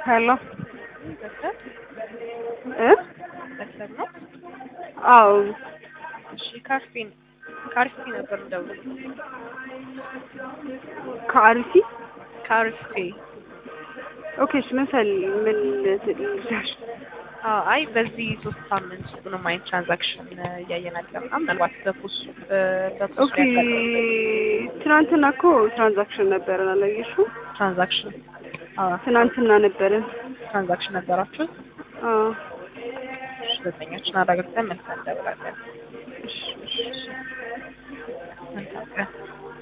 ሄሎ በሰብ እ በሰብ ነው። አዎ እሺ ካርፊን ካርፊ ነበር እንደውል ከአርሲ ካርፊ ኦኬ እሺ ምን ፈል ምን ልልሽ አዎ አይ በዚህ ሶስት ሳምንት ውስጥ ምንም አይነት ትራንዛክሽን እያየን አይደለም። ምናልባት በፖስ በፖስ ኦኬ ትናንትና እኮ ትራንዛክሽን ነበረን አላየሽው ትራንዛክሽን አዎ ትናንትና ነበረን ትራንዛክሽን ነበራችሁ። አዎ እሺ ዘጠኞችን አረጋግጠን መልሰን እንደብላለን። እሺ መልካም ቀን